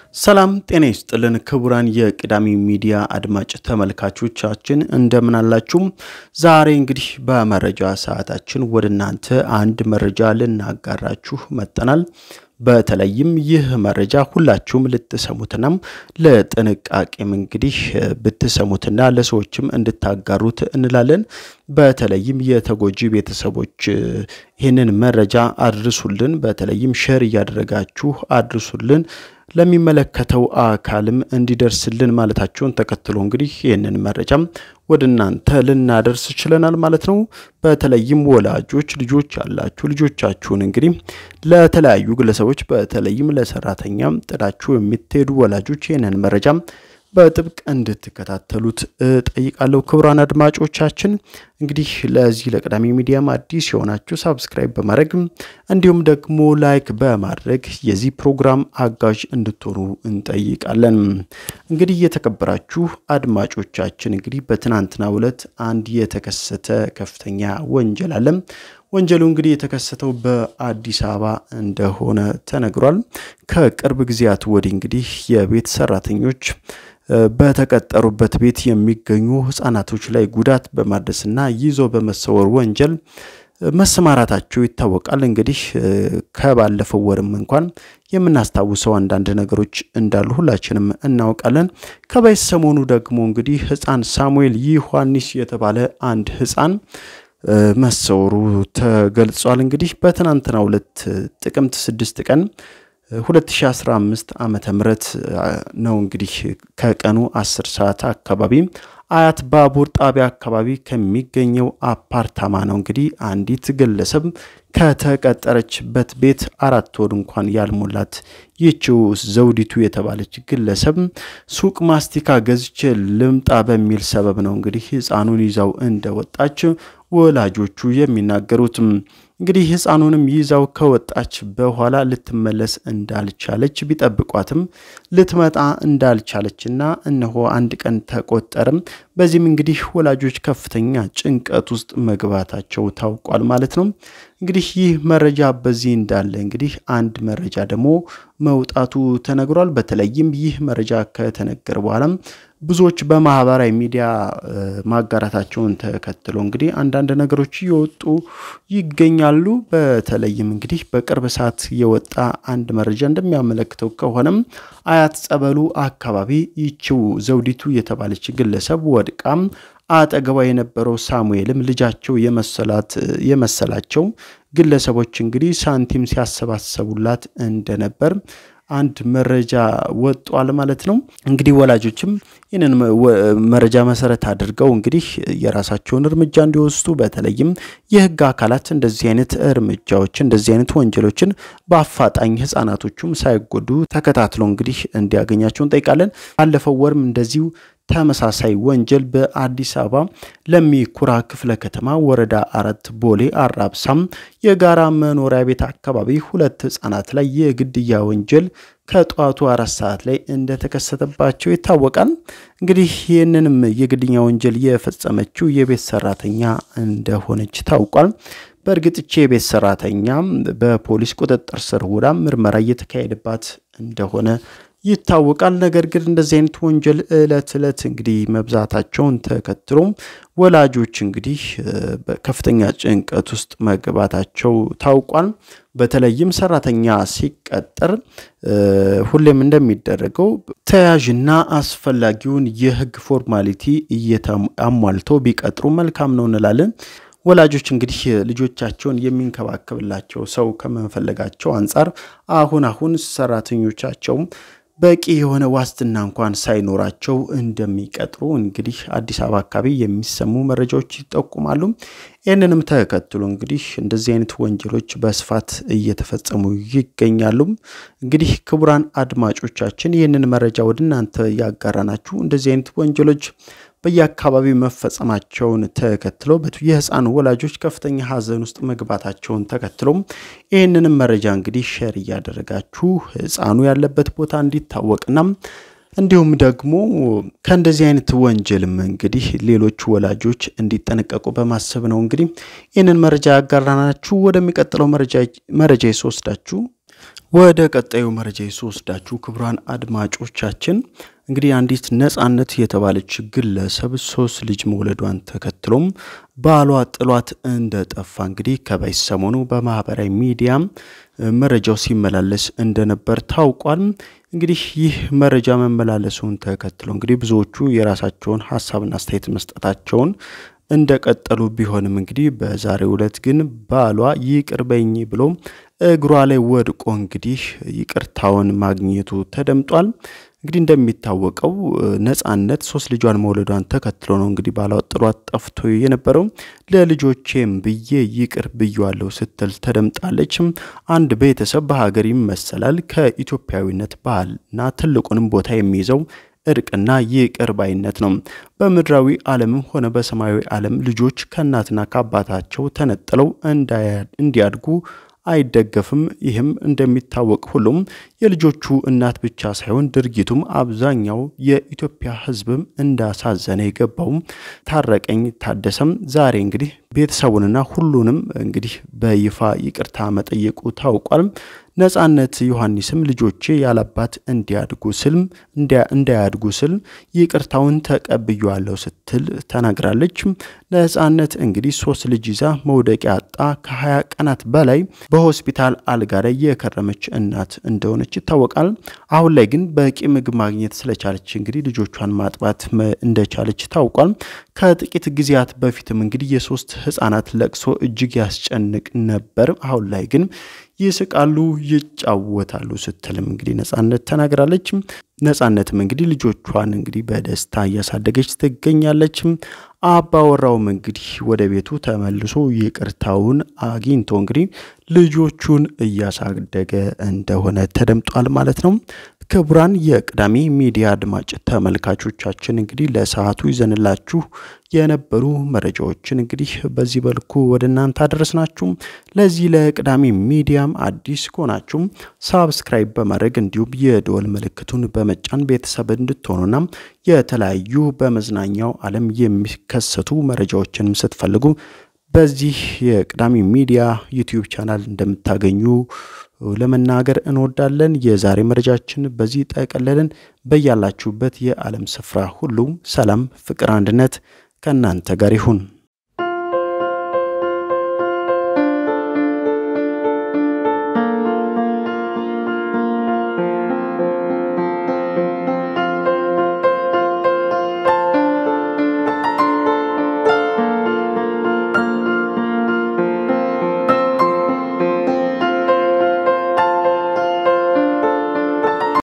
ሰላም ጤና ይስጥልን ክቡራን የቅዳሜ ሚዲያ አድማጭ ተመልካቾቻችን እንደምን አላችሁ? ዛሬ እንግዲህ በመረጃ ሰዓታችን ወደ እናንተ አንድ መረጃ ልናጋራችሁ መጠናል። በተለይም ይህ መረጃ ሁላችሁም ልትሰሙትና ለጥንቃቄም እንግዲህ ብትሰሙትና ለሰዎችም እንድታጋሩት እንላለን። በተለይም የተጎጂ ቤተሰቦች ይህንን መረጃ አድርሱልን። በተለይም ሼር እያደረጋችሁ አድርሱልን ለሚመለከተው አካልም እንዲደርስልን ማለታቸውን ተከትሎ እንግዲህ ይህንን መረጃም ወደ እናንተ ልናደርስ ችለናል ማለት ነው። በተለይም ወላጆች ልጆች ያላችሁ ልጆቻችሁን እንግዲህ ለተለያዩ ግለሰቦች በተለይም ለሰራተኛም ጥላችሁ የምትሄዱ ወላጆች ይህንን መረጃም በጥብቅ እንድትከታተሉት ጠይቃለሁ። ክቡራን አድማጮቻችን እንግዲህ ለዚህ ለቅዳሜ ሚዲያም አዲስ የሆናችሁ ሳብስክራይብ በማድረግ እንዲሁም ደግሞ ላይክ በማድረግ የዚህ ፕሮግራም አጋዥ እንድትሆኑ እንጠይቃለን። እንግዲህ የተከበራችሁ አድማጮቻችን እንግዲህ በትናንትናው ዕለት አንድ የተከሰተ ከፍተኛ ወንጀል አለ። ወንጀሉ እንግዲህ የተከሰተው በአዲስ አበባ እንደሆነ ተነግሯል። ከቅርብ ጊዜያት ወዲህ እንግዲህ የቤት ሰራተኞች በተቀጠሩበት ቤት የሚገኙ ህጻናቶች ላይ ጉዳት በማድረስና ይዞ በመሰወር ወንጀል መሰማራታቸው ይታወቃል። እንግዲህ ከባለፈው ወርም እንኳን የምናስታውሰው አንዳንድ ነገሮች እንዳሉ ሁላችንም እናውቃለን። ከበይ ሰሞኑ ደግሞ እንግዲህ ህፃን ሳሙኤል ዮሐንስ የተባለ አንድ ህፃን መሰወሩ ተገልጿል። እንግዲህ በትናንትናው ዕለት ጥቅምት ስድስት ቀን 2015 ዓመተ ምህረት ነው እንግዲህ ከቀኑ 10 ሰዓት አካባቢ አያት ባቡር ጣቢያ አካባቢ ከሚገኘው አፓርታማ ነው እንግዲህ አንዲት ግለሰብ ከተቀጠረችበት ቤት አራት ወር እንኳን ያልሞላት ይህችው ዘውዲቱ የተባለች ግለሰብ ሱቅ ማስቲካ ገዝቼ ልምጣ በሚል ሰበብ ነው እንግዲህ ህፃኑን ይዛው እንደወጣች ወላጆቹ የሚናገሩት። እንግዲህ ህፃኑንም ይዛው ከወጣች በኋላ ልትመለስ እንዳልቻለች ቢጠብቋትም ልትመጣ እንዳልቻለችና እነሆ አንድ ቀን ተቆጠረም። በዚህም እንግዲህ ወላጆች ከፍተኛ ጭንቀት ውስጥ መግባታቸው ታውቋል ማለት ነው። እንግዲህ ይህ መረጃ በዚህ እንዳለ እንግዲህ አንድ መረጃ ደግሞ መውጣቱ ተነግሯል። በተለይም ይህ መረጃ ከተነገረ በኋላም ብዙዎች በማህበራዊ ሚዲያ ማጋራታቸውን ተከትሎ እንግዲህ አንዳንድ ነገሮች እየወጡ ይገኛሉ። በተለይም እንግዲህ በቅርብ ሰዓት የወጣ አንድ መረጃ እንደሚያመለክተው ከሆነም አያት ጸበሉ አካባቢ ይችው ዘውዲቱ የተባለች ግለሰብ ወድቃም አጠገቧ የነበረው ሳሙኤልም ልጃቸው የመሰላት የመሰላቸው ግለሰቦች እንግዲህ ሳንቲም ሲያሰባሰቡላት እንደነበር አንድ መረጃ ወጧል ማለት ነው። እንግዲህ ወላጆችም ይህንን መረጃ መሰረት አድርገው እንግዲህ የራሳቸውን እርምጃ እንዲወስዱ በተለይም የሕግ አካላት እንደዚህ አይነት እርምጃዎች እንደዚህ አይነት ወንጀሎችን በአፋጣኝ ሕጻናቶቹም ሳይጎዱ ተከታትሎ እንግዲህ እንዲያገኛቸው እንጠይቃለን። ባለፈው ወርም እንደዚሁ ተመሳሳይ ወንጀል በአዲስ አበባ ለሚ ኩራ ክፍለ ከተማ ወረዳ አራት ቦሌ አራብሳም የጋራ መኖሪያ ቤት አካባቢ ሁለት ህጻናት ላይ የግድያ ወንጀል ከጠዋቱ አራት ሰዓት ላይ እንደተከሰተባቸው ይታወቃል። እንግዲህ ይህንንም የግድያ ወንጀል የፈጸመችው የቤት ሰራተኛ እንደሆነች ታውቋል። በእርግጥቼ የቤት ሰራተኛ በፖሊስ ቁጥጥር ስር ውላ ምርመራ እየተካሄደባት እንደሆነ ይታወቃል። ነገር ግን እንደዚህ አይነት ወንጀል እለት እለት እንግዲህ መብዛታቸውን ተከትሎ ወላጆች እንግዲህ ከፍተኛ ጭንቀት ውስጥ መግባታቸው ታውቋል። በተለይም ሰራተኛ ሲቀጠር ሁሌም እንደሚደረገው ተያዥና አስፈላጊውን የህግ ፎርማሊቲ አሟልተው ቢቀጥሩ መልካም ነው እንላለን። ወላጆች እንግዲህ ልጆቻቸውን የሚንከባከብላቸው ሰው ከመፈለጋቸው አንጻር አሁን አሁን ሰራተኞቻቸው በቂ የሆነ ዋስትና እንኳን ሳይኖራቸው እንደሚቀጥሩ እንግዲህ አዲስ አበባ አካባቢ የሚሰሙ መረጃዎች ይጠቁማሉ። ይህንንም ተከትሎ እንግዲህ እንደዚህ አይነት ወንጀሎች በስፋት እየተፈጸሙ ይገኛሉ። እንግዲህ ክቡራን አድማጮቻችን ይህንን መረጃ ወደ እናንተ ያጋራናችሁ እንደዚህ አይነት ወንጀሎች በየአካባቢው መፈጸማቸውን ተከትሎ የህፃን ወላጆች ከፍተኛ ሀዘን ውስጥ መግባታቸውን ተከትሎ ይህንንም መረጃ እንግዲህ ሼር እያደረጋችሁ ህፃኑ ያለበት ቦታ እንዲታወቅና እንዲሁም ደግሞ ከእንደዚህ አይነት ወንጀልም እንግዲህ ሌሎች ወላጆች እንዲጠነቀቁ በማሰብ ነው እንግዲህ ይህንን መረጃ ያጋራናችሁ። ወደሚቀጥለው መረጃ የስወስዳችሁ ወደ ቀጣዩ መረጃ ስወስዳችሁ ክቡራን አድማጮቻችን እንግዲህ አንዲት ነጻነት የተባለች ግለሰብ ሶስት ልጅ መውለዷን ተከትሎም ባሏ ጥሏት እንደጠፋ እንግዲህ ከበይ ሰሞኑ በማህበራዊ ሚዲያም መረጃው ሲመላለስ እንደነበር ታውቋል። እንግዲህ ይህ መረጃ መመላለሱን ተከትሎ እንግዲህ ብዙዎቹ የራሳቸውን ሀሳብና አስተያየት መስጠታቸውን እንደቀጠሉ ቢሆንም እንግዲህ በዛሬው ዕለት ግን ባሏ ይቅር በኝ ብሎ እግሯ ላይ ወድቆ እንግዲህ ይቅርታውን ማግኘቱ ተደምጧል። እንግዲህ እንደሚታወቀው ነጻነት ሶስት ልጇን መውለዷን ተከትሎ ነው እንግዲህ ባሏ ጥሏት ጠፍቶ የነበረው። ለልጆቼም ብዬ ይቅር ብያለሁ ስትል ተደምጣለች። አንድ ቤተሰብ በሀገር ይመሰላል። ከኢትዮጵያዊነት ባህልና ትልቁንም ቦታ የሚይዘው እርቅና ይቅር ባይነት ነው። በምድራዊ ዓለምም ሆነ በሰማያዊ ዓለም ልጆች ከእናትና ከአባታቸው ተነጥለው እንዲያድጉ አይደገፍም። ይህም እንደሚታወቅ ሁሉም የልጆቹ እናት ብቻ ሳይሆን ድርጊቱም አብዛኛው የኢትዮጵያ ሕዝብም እንዳሳዘነ የገባው ታረቀኝ ታደሰም ዛሬ እንግዲህ ቤተሰቡንና ሁሉንም እንግዲህ በይፋ ይቅርታ መጠየቁ ታውቋል። ነጻነት ዮሐንስም ልጆቼ ያላባት እንዲያድጉ ስል እንዳያድጉ ስል ይቅርታውን ተቀብያለሁ ስትል ተናግራለች። ነጻነት እንግዲህ ሶስት ልጅ ይዛ መውደቂያ አጣ ከ20 ቀናት በላይ በሆስፒታል አልጋ ላይ የከረመች እናት እንደሆነች ይታወቃል። አሁን ላይ ግን በቂ ምግብ ማግኘት ስለቻለች እንግዲህ ልጆቿን ማጥባት እንደቻለች ታውቋል። ከጥቂት ጊዜያት በፊትም እንግዲህ የሶስት ህጻናት ለቅሶ እጅግ ያስጨንቅ ነበር። አሁን ላይ ግን ይስቃሉ፣ ይጫወታሉ ስትልም እንግዲህ ነጻነት ተናግራለች። ነጻነትም እንግዲህ ልጆቿን እንግዲህ በደስታ እያሳደገች ትገኛለች። አባወራውም እንግዲህ ወደ ቤቱ ተመልሶ ይቅርታውን አግኝቶ እንግዲህ ልጆቹን እያሳደገ እንደሆነ ተደምጧል ማለት ነው። ክቡራን የቅዳሜ ሚዲያ አድማጭ ተመልካቾቻችን እንግዲህ ለሰዓቱ ይዘንላችሁ የነበሩ መረጃዎችን እንግዲህ በዚህ መልኩ ወደ እናንተ አደረስናችሁ። ለዚህ ለቅዳሜ ሚዲያም አዲስ ከሆናችሁ ሳብስክራይብ በማድረግ እንዲሁም የደወል ምልክቱን በመጫን ቤተሰብ እንድትሆኑና የተለያዩ በመዝናኛው ዓለም የሚከሰቱ መረጃዎችንም ስትፈልጉ በዚህ የቅዳሜ ሚዲያ ዩቲዩብ ቻናል እንደምታገኙ ለመናገር እንወዳለን። የዛሬ መረጃችን በዚህ ጠቀለልን። በያላችሁበት የዓለም ስፍራ ሁሉ ሰላም፣ ፍቅር፣ አንድነት ከእናንተ ጋር ይሁን።